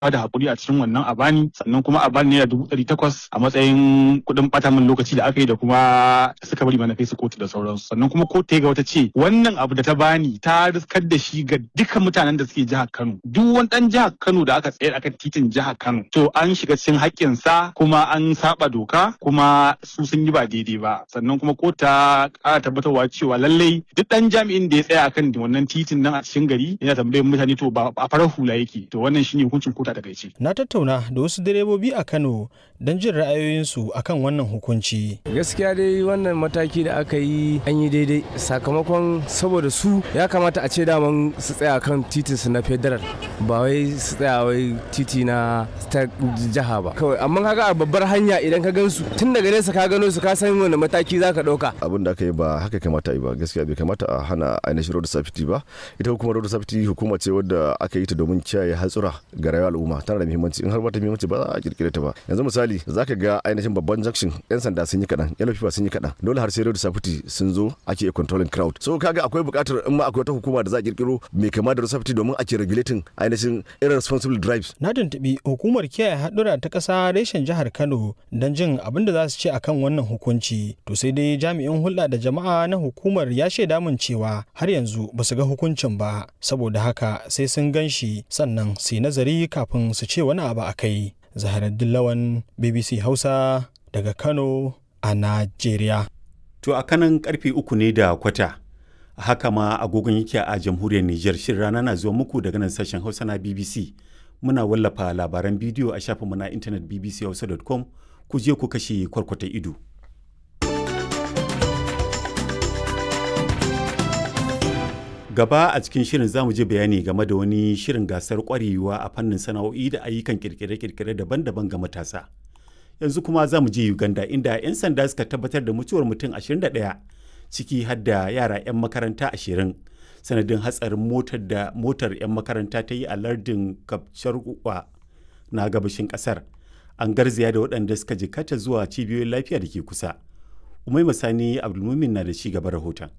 da hakuri a cikin wannan a bani sannan kuma a bani naira dubu ɗari takwas a matsayin kuɗin ɓata min lokaci da aka yi da kuma suka bari mana kai su kotu da sauransu sannan kuma kotu ga wata ce wannan abu da ta bani ta riskar da shi ga duka mutanen da suke jihar Kano duk wani ɗan jihar Kano da aka tsayar akan titin jihar Kano to an shiga cikin haƙƙinsa kuma an saba doka kuma su sun yi ba daidai ba sannan kuma kotu ta ƙara tabbatarwa cewa lallai duk ɗan jami'in da ya tsaya akan wannan titin nan a cikin gari yana tambayar mutane to ba a farar hula yake to wannan shine hukuncin kotu a takaice Na tattauna da wasu direbobi a Kano don jin ra'ayoyinsu akan wannan hukunci. gaskiya dai wannan mataki da aka yi an yi daidai sakamakon saboda su ya kamata a ce daman su tsaya kan titin su na federal ba wai su tsaya wai titi na ta jiha ba kawai amma kaga a babbar hanya idan ka gansu tun daga nesa ka gano su ka san wani mataki za ka ɗauka abin da aka yi ba haka kamata a yi ba gaskiya bai kamata a hana ainihin road safety ba ita hukumar road safety hukuma ce wadda aka yi ta domin kiyaye hatsura ga rayuwar al'umma tana da muhimmanci in har ba ta muhimmanci ba za a kirkire ta ba yanzu misali zaka ga ainihin babban junction yan sanda sun yi kaɗan yan lafiya sun yi kaɗan dole har sai road safety sun zo ake controlling crowd so kaga akwai buƙatar in ma akwai wata hukuma da za a kirkiro mai kama da road safety domin ake regulating ainihin irresponsible drives Na tuntuɓi hukumar kiyaye haɗura ta ƙasa reshen jihar Kano don jin abin da za su ce akan wannan hukunci. To sai dai jami'in hulɗa da jama'a na hukumar ya shaida min cewa har yanzu ba su ga hukuncin ba. Saboda haka sai sun gan shi sannan su yi nazari kafin su ce wani abu a kai. Zaharaddin Lawan BBC Hausa daga Kano a Najeriya. To a kanan karfe uku ne da kwata. Haka ma agogon yake a jamhuriyar Nijar shirin rana na zuwa muku daga nan sashen Hausa na BBC. Muna wallafa labaran bidiyo a shafinmu na intanet bbchausa.com ku je ku kashe kwarkwata ido. Gaba a cikin shirin za mu je bayani game da wani shirin gasar kwarewa a fannin sana'o'i da ayyukan kirkire-kirkire daban-daban ga matasa. Yanzu kuma za mu je Uganda inda 'yan sanda suka tabbatar da mutuwar mutum 21 ciki har da yara 'yan makaranta 20 sanadin hatsarin motar da motar 'yan makaranta ta yi a lardin Kapcharwa na gabashin kasar. An garzaya da waɗanda suka jikata zuwa cibiyoyin lafiya da ke kusa. Umai Masani Abdulmumin na da ci gaba rahoton.